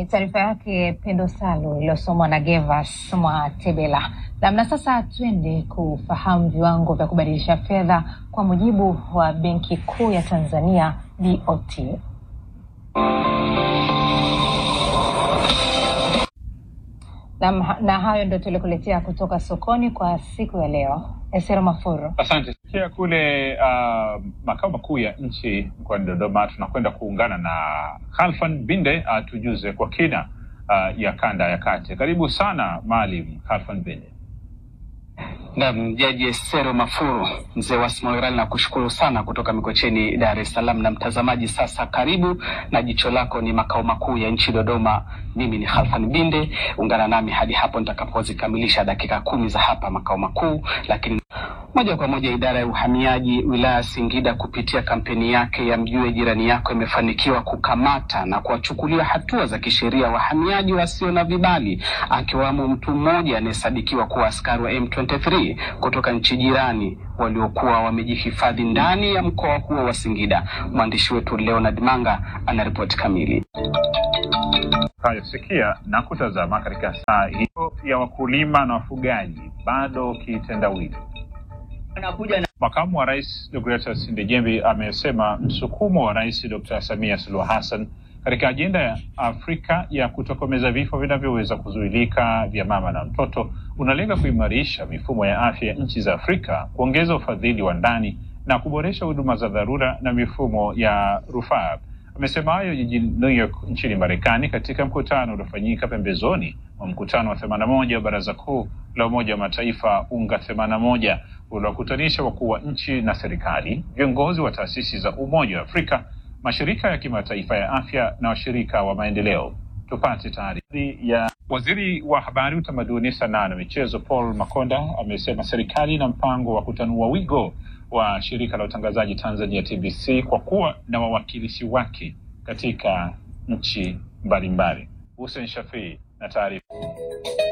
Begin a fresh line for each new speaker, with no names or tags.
ni taarifa yake Pendo Salu iliyosomwa na Gevas Mwatebela. Namna sasa, twende kufahamu viwango vya kubadilisha fedha kwa mujibu wa Benki Kuu ya Tanzania BOT. Na, na hayo ndio tulikuletea kutoka sokoni kwa siku ya leo. Esero Mafuru.
Asante. Kia kule uh, makao makuu ya nchi mkoani Dodoma, tunakwenda kuungana na Khalfan Binde atujuze uh, kwa kina uh, ya kanda ya kati. Karibu sana Maalim Khalfan Binde.
Naam, Jaji Esero Mafuru, mzee wa Smoirali, na kushukuru sana kutoka Mikocheni, Dar es Salaam. Na mtazamaji, sasa karibu na jicho lako ni makao makuu ya nchi Dodoma. Mimi ni Khalfan Binde, ungana nami hadi hapo nitakapozikamilisha dakika kumi za hapa makao makuu, lakini moja kwa moja idara ya uhamiaji wilaya ya Singida kupitia kampeni yake ya mjue jirani yako imefanikiwa kukamata na kuwachukulia hatua za kisheria wahamiaji wasio na vibali, akiwamo mtu mmoja anayesadikiwa kuwa askari wa M23 kutoka nchi jirani waliokuwa wamejihifadhi ndani ya mkoa huo wa Singida. Mwandishi wetu Leonard Manga anaripoti kamili.
Hayosikia na kutazama katika saa hiyo ya wakulima na wafugaji bado kitendawili. Makamu wa Rais Deogratias Ndejembi amesema msukumo wa Rais Dr. Samia Suluhu Hassan katika ajenda ya Afrika ya kutokomeza vifo vinavyoweza kuzuilika vya mama na mtoto unalenga kuimarisha mifumo ya afya ya nchi za Afrika, kuongeza ufadhili wa ndani na kuboresha huduma za dharura na mifumo ya rufaa. Amesema hayo jijini New York nchini Marekani katika mkutano uliofanyika pembezoni mwa mkutano wa themanini na moja wa Baraza Kuu la Umoja wa Mataifa UNGA themanini na moja uliokutanisha wakuu wa nchi na serikali, viongozi wa taasisi za Umoja wa Afrika, mashirika ya kimataifa ya afya na washirika wa maendeleo. Tupate taarifa ya waziri wa habari, utamaduni, sanaa na michezo Paul Makonda amesema serikali ina mpango wa kutanua wigo wa shirika la utangazaji Tanzania TBC kwa kuwa na wawakilishi wake katika nchi mbalimbali. Hussein Shafii na taarifa